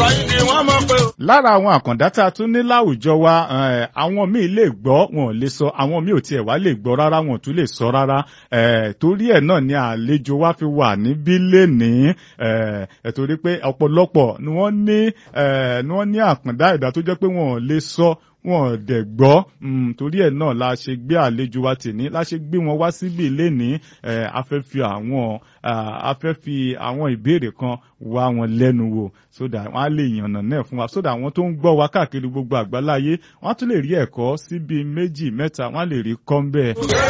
sọyìn ni wọ́n mọ̀ pé. lára àwọn àkàndá tá a tún ní láwùjọ wa eh, àwọn míì lè gbọ́ wọn ò lè sọ àwọn míì ò tiẹ̀ wá lè gbọ́ rárá wọn ò tún lè sọ rárá eh, torí ẹ̀ náà ni àlejò wa fi wà níbí lénìí eh, eh, torí pé ọ̀pọ̀lọpọ̀ ni wọ́n ní eh, ni wọ́n ní àkàndá ẹ̀dá tó jẹ́ pé wọn ò lè sọ wọn ò dẹ̀ gbọ́ mm, torí ẹ̀ náà la ṣe gbé àlejò wa tìní la ṣe gbé wọn wá síbí lénìí eh, a fẹ́ fi àwọn ah, a fẹ́ fi àwọn ìbéèrè kan wá wọn lẹ́nu wò so that wọ́n á lè yànnà náà fún wa so that àwọn tó ń gbọ́ wa káàkiri gbogbo àgbáláyé wọ́n á tún lè rí ẹ̀kọ́ síbi méjì mẹ́ta wọ́n á lè rí kọ́ ń bẹ́ẹ̀.